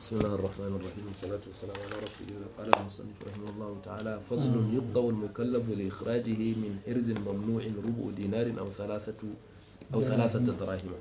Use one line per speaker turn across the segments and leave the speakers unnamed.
بسم الله الرحمن الرحيم والصلاة والسلام على رسول الله قال المصنف رحمه الله تعالى فصل يقطع المكلف لإخراجه من حرز ممنوع ربع دينار أو ثلاثة أو ثلاثة دراهم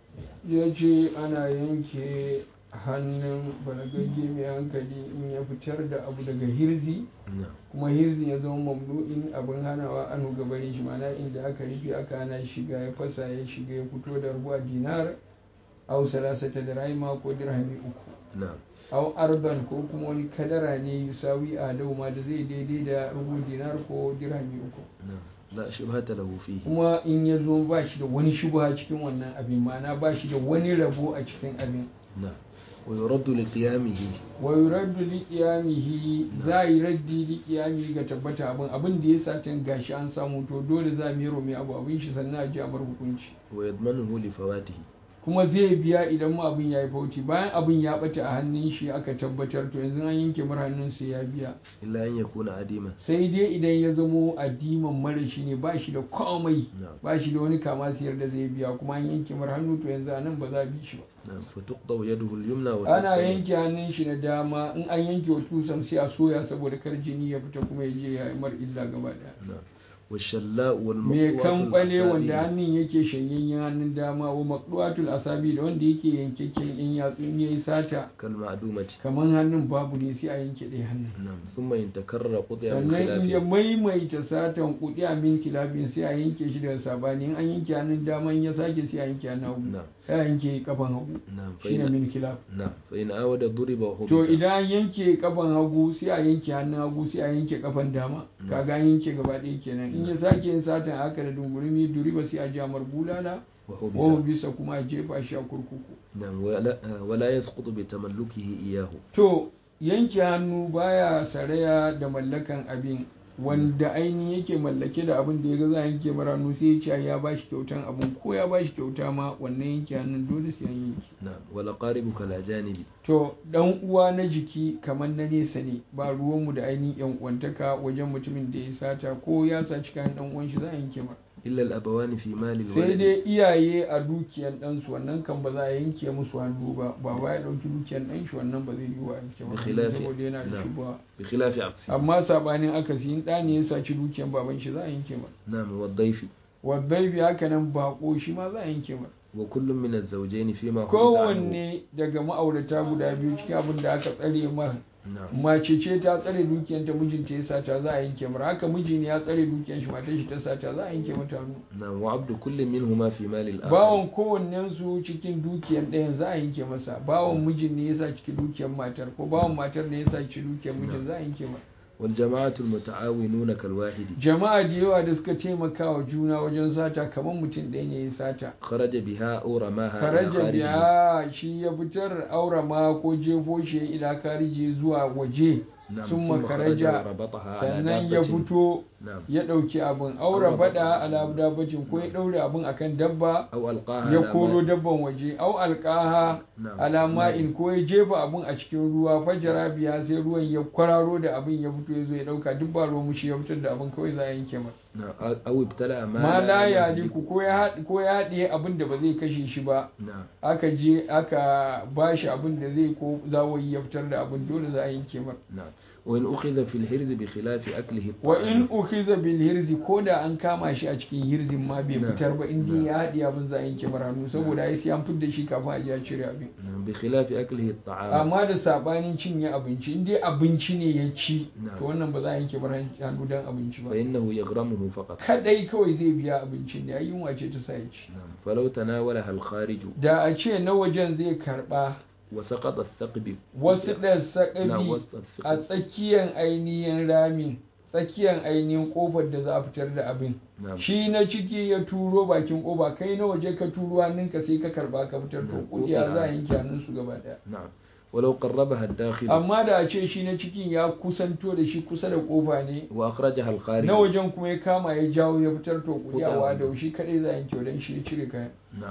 yace ana yanke hannun balagagge mai hankali in ya fitar da abu daga hirzi
نعم
kuma hirzin ya zama mamnu'in abin hanawa an gabarin shi mana inda aka rufe aka hana shiga ya fasa ya shiga ya fito da ruwa dinar au salasata da rahima ko dirhami uku
نعم
au arban ko kuma wani kadara ne yusawi a ma da zai daidai da rubu dinar ko dirhami uku
نعم لا شبهة له فيه
kuma in ya zo ba shi da wani shubha cikin wannan abin mana ba shi da wani rabo a cikin abin
نعم ويرد لقيامه
wa yuraddu li qiyamihi za yi raddi li qiyami ga tabbata abin abin da ya satin gashi an samu to dole za mu yi mai abu abin shi sannan a ji a bar hukunci
ويضمنه لفواته
kuma zai biya idan mu abin ya yi fauci bayan abin ya bata a hannun shi aka tabbatar to yanzu an yanke mar hannun sai ya biya
إلا أن يكون عديما
sai dai idan ya zamo addiman mara shi ne ba shi da komai
نعم
ba shi da wani kama siyar da zai biya kuma an yanke mar hannu to yanzu a nan ba za a bi shi ba
نعم فتقطع يده اليمنى
ana
وتبسم
yanke hannun shi na dama in an yanke wa tusan sai a soya saboda kar jini ya fita kuma ya je ya yi mar illa gaba daya
نعم والشلاء
mai
والمقطوعة
kamɓale wanda
الأصابع
hannun yake shanyayyen hannun dama wa maqduatul asabi da wanda yake yankakken in yatsu in yayi sata
كالمعدومة
kamar hannun babu ne sai a yanke ɗaya hannun
نعم ثم إن تكرر قطع
sannan in ya
بخلافه
maimaita satan kuɗi a min kilafin sai a yanke shi daga sabani in an yanke hannun dama in ya sake sai a yanke hannun hagu
نعم
sai a yanke kafan hagu
نعم
shine
فإن
min kilaf
نعم فإن أود ضرب
to
وحبس
idan an yanke kafan hagu sai a yanke hannun hagu sai a yanke kafan dama kaga an yanke gaba ɗaya kenan in ya sake yin satan haka da dungurumi duriba sai a jamar bulala
وحبس
ko bisa kuma a jefa shi a kurkuku
نعم ولا, ولا يسقط بتملكه إياه
to yanke hannu baya saraya da mallakan abin wanda ainihin yake mallake da abin da ya ga za a yanke mara hannu sai ya ce ya ba shi kyautan abin ko ya ba shi kyauta ma wannan yanke hannun dole sai an yanke
نعم والأقارب كالأجانب
to dan uwa na jiki kamar na nesa ne ba ruwanmu da ainihin yan uwantaka wajen mutumin da ya sata ko ya saci kayan dan uwan shi za a yanke ma
إلا الأبوان في مال
sai
الولد
dai iyaye a dukiyan ɗansu wannan kan ba za a yanke musu hannu ba ba ba ya ɗauki dukiyan ɗan shi wannan ba zai yi wa yanke ba
Bikhilafi-
saboda yana da
na'am.
shubha
بخلاف عكسه
amma sabanin akasi in ɗa ne ya saci dukiyan baban shi za a yanke ma
نعم والضيف
wadai bi haka nan bako shi ma za a yanke ma
وكل من الزوجين فيما حبس عنه
kowanne daga ma'aurata guda biyu cikin abin da aka tsare mar
نعم
mace ce ta tsare dukiyanta mijinta ya sata za a yanke mara haka miji ne ya tsare dukiyan shi matar shi ta sata za a yanke mata hannu
نعم وعبد كل منهما في مال الآخر
bawon kowannen su cikin dukiyan ɗayan za a yanke masa bawon mijin ne ya sa ciki dukiyan matar ko bawon matar ne ya sa ciki dukiyan mijin za a yanke masa
والجماعة المتعاونون كالواحد
jama'a da yawa da suka taimaka wa juna wajen sata kamar mutum ɗaya ne ya sata
خرج بها أو رماها إلى
karaja
خارجه
biya shi ya fitar aura ma ko jefo shi ila karije zuwa waje
نعم
ثم
ثم خرج
خرج
وربطها على
sannan ya
دابة
fito
نعم
ya ɗauki abin aura
Aura
bada
bada.
ala dabbacin ko ya ɗaure abin akan dabba
أو ألقاها
ya
على
koro
ماء
dabban waje au alƙaha
نعم
alama in ko ya jefa abin a cikin ruwa fajara biya sai ruwan ya kwararo da abin ya fito ya zo ya ɗauka duk ba ruwan mushi ya fitar da abin kawai za a yanke masa
نعم أو ابتلع ما,
ma la ya
يهلك.
liku ko ya haɗ- ko ya haɗiye abin da ba zai kashe shi ba
نعم
aka je aka ba shi abin da zai ko zawayi ya fitar da abin dole za a yanke mar
نعم وإن أخذ في الحرز بخلاف أكله
wa in
الطعام
ukhiza bil hirzi ko da an kama shi a cikin hirzin ma bai
Na.
fitar ba in dai
Na.
ya haɗiye abin za a yanke mar hannu saboda ai sai an fitar shi kafin a je a cire abin
نعم بخلاف أكله الطعام
amma da sabanin cinye abinci in dai abinci ne ya ci
Na.
to wannan ba za a yanke mar hannu dan abinci ba
فإنه يغرمه فقط
kadai kawai zai biya abincin da ai yunwa ce ta sa ya ci
نعم فلو تناولها الخارج
da a ce na wajen zai karba
وسقط الثقب
wasu ɗan
نعم
sakabi
وسط
a
الثقب
tsakiyar ainihin ramin tsakiyar ainihin kofar da za a fitar da abin
نعم
shi na ciki ya turo bakin kofa kai na waje ka turo hannunka sai ka karba ka fitar to
Na,
kudiya
kudiya.
za a yanke hannunsu gaba daya
نعم ولو قربها الداخل
amma da a ce shi na cikin ya kusanto da shi kusa da kofa ne
وأخرجها الخارج
na wajen kuma ya kama ya jawo ya fitar to kudiyawa
Kudiyawa.
da shi kadai za a yanke wadan shi ya cire kayan
نعم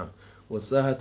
والساحة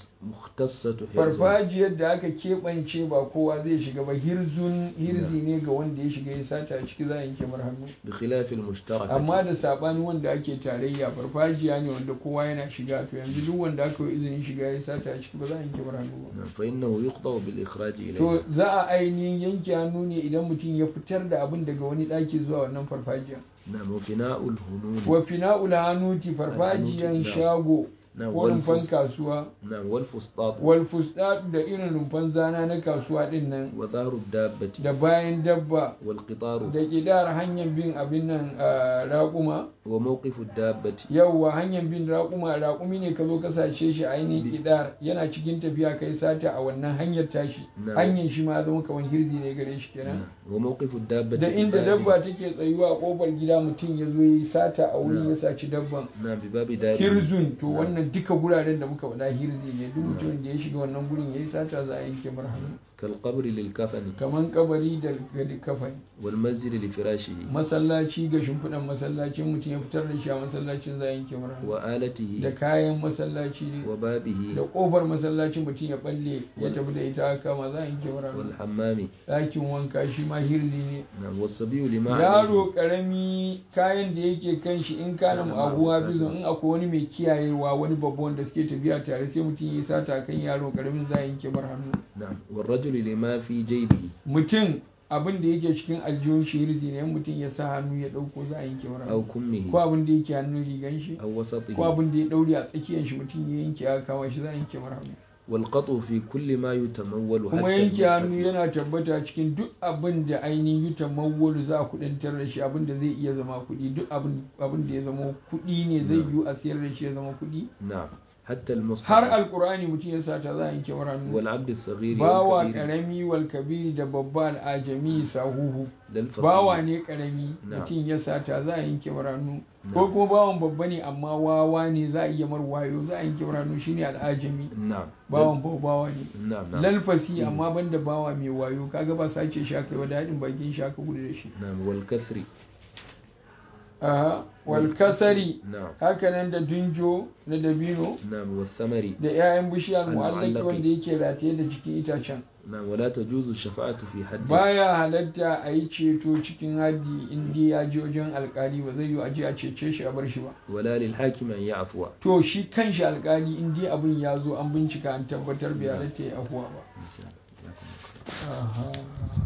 المختصة حرز
farfajiyar da aka keɓance ba kowa zai shiga ba hirzun hirzi ne ga wanda ya shiga ya sata a ciki za a yanke mar hannu
بخلاف المشتركة
amma da saɓani wanda ake tarayya farfajiya ne wanda kowa yana shiga to yanzu duk wanda aka yi izinin shiga ya sata a ciki ba za a yanke mar hannu ba
نعم فإنه يقطع بالإخراج إليها
to za a ainihin yanke hannu ne idan mutum ya fitar da abin daga wani ɗaki zuwa wannan farfajiya
نعم وفناء الهنون
wa fina'ul hanuti farfajiyan
Alhanuti,
shago
نعم
ko rumfan
والفس-
kasuwa
نعم والفسطاط
wal fusdatu da irin rumfan zana na kasuwa din nan
وظهر الدابة
da bayan dabba
والقطار
da kidar hanyar bin abin nan a raƙuma
وموقف الدابة
yauwa hanyar bin raƙuma raƙumi ne ka zo ka sace shi ainihin kidar yana cikin tafiya kai sata a wannan hanyar tashi
Na'am.
hanyar shi ma ya zama kamar hirzi ne gare shi kenan
نعم. وموقف الدابة
da inda
بباب-
dabba take tsayuwa a kofar gida mutum ya zo ya yi sata a wurin
Na'am.
ya saci dabban
نعم بباب داره
hirzun to
نعم.
wannan duka guraren da muka faɗa hirzi ne duk mutumin da ya shiga wannan gurin ya yi sata za a yanke mar hannu
كالقبر للكفن
kamar kabari da gadi kafani
والمسجد لفراشه
masallaci ga shimfiɗan masallacin mutum ya fitar da shi a masallacin za a yanke mar hannu da
وآلته
kayan masallaci ne da
وبابه
kofar masallacin mutum ya balle ya tafi da ita haka ma za a yanke mar hannu
والحمام
ɗakin wanka shi ma hirzi ne
نعم والصبي لما
yaro
عليه
karami kayan da yake kan shi in kana
Kana
abuwa
ma'abuta
bizon in akwai wani mai kiyayewa wani babban da suke tafiya tare sai mutum ya yi sata kan yaro karamin za a yanke bar hannu
نعم والرجل لما في جيبه
mutum abin da yake cikin aljihun shi hirzi ne in mutum ya sa hannu ya dauko za a yanke bar
أو
hannu ko
كمه
abin da yake hannun rigan shi
أو
ko
وسطه
abin da ya daure a tsakiyar shi mutum ya yanke aka kama shi za a yanke bar hannu
والقطع في كل ما يتمول
kuma
حتى
yanke hannu
المصحف
yana tabbata cikin duk abin da ainihin yutan mawwalu za a kudintar da shi abin da zai iya zama kuɗi duk abin abin da ya zama kuɗi ne zai yiwu a siyar da shi ya zama kuɗi
نعم حتى المصحف
har alkur'ani mutum ya sata za a yanke mara hannu
والعبد الصغير
bawa
والكبير
karami wal kabiri da babba al'ajami sahuhu
للفصيل
bawa ne karami
Na'am.
mutum ya sata za a yanke mara hannu
Na'am.
ko kuma bawan babba ne amma wawa ne za a iya mar wayo za a yanke mara hannu shine al'ajami
نعم
bawan bawa ne
نعم نعم
lalfasi amma banda bawa mai wayo kaga ba sace shi aka yi wa daɗin bakin shi aka gudu da shi
نعم والكثر
aha wal kasari
نعم
hakanan da dunjo na dabino
نعم والثمر
da 'ya'yan bishiyar
Al-mu'allaqi.
mu'allaki wanda yake rataye da jikin itacen
نعم ولا تجوز الشفاعة في حد
baya halatta a yi ceto cikin haddi in dai ya je wajen alkali ba zai yi aje a cece shi a bar shi ba
ولا للحاكم أن يعفو
to shi kanshi alkali in dai abin ya zo an bincika an tabbatar bai halatta ya afuwa ba
إن شاء الله. جزاكم الله خير.
Aha.